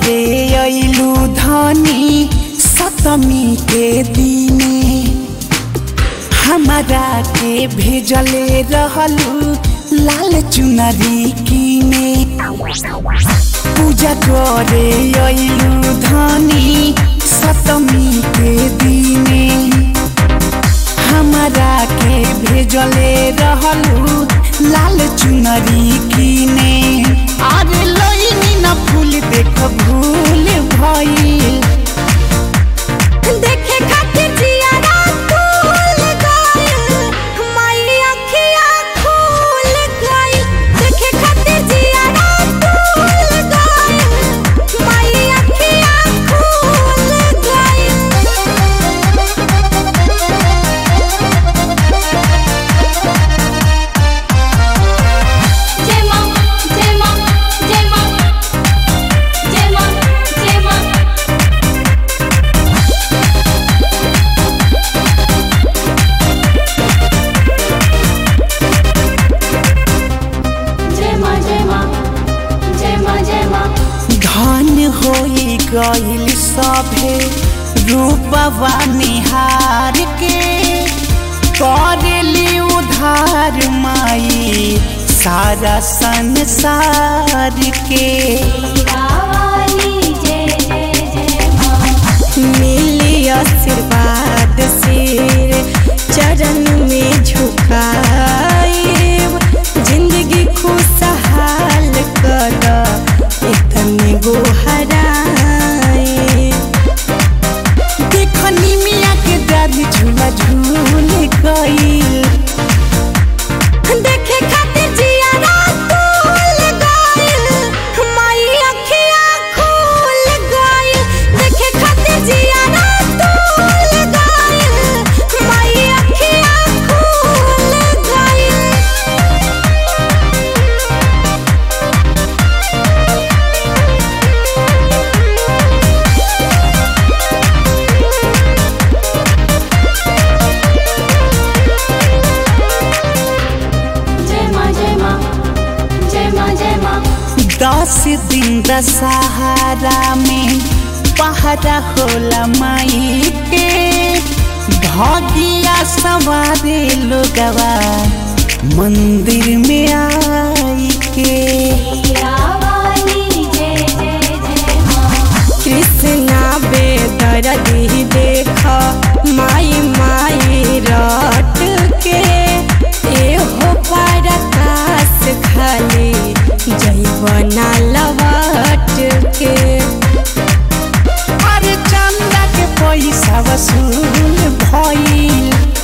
करे अइलू धनी सतमी के दिने हमारा के भेजले रहलू लाल चुनरी किने पूजा करे अइलू धनी सतमी के दिने हमारा के भेजले रहलू लाल चुनरी किने अरे लइनी न फूल देख भूल भइल देखे खातिर जियारा फूल गइल माई अखिया खुल गइल देखे खातिर जियारा फूल गइल माई अखिया खुल गइल जय मां जय मां जय मां जय मां जय मां जय मां जय मां जय मां जय मां धन होई गइल सभे रूपवा निहार के करेली उधार माई सारा संसार के वाली जय जय जय मां मिली आशीर्वाद सिर चरण में झुकाए जिंदगी खुशहाल कर इतने गोहराए देखनी मिया के डाली झूला झूल गइल देखे खातिर जियारा फूल गइल माई अखिया खुल गइल देखे खातिर जियारा फूल गइल माई अखिया खुल गइल जय मां जय मां जय मां जय मां दस दिन दशहरा में पहरा होला माई के भगिया सवारे लोगवा मंदिर में आई के वाली जय जय जय मां कृष्णा बेदरदी देख माई माई रट के एहो परकाश खाली जैवना लवट के अरे चंदा के पैसा वसूल भइल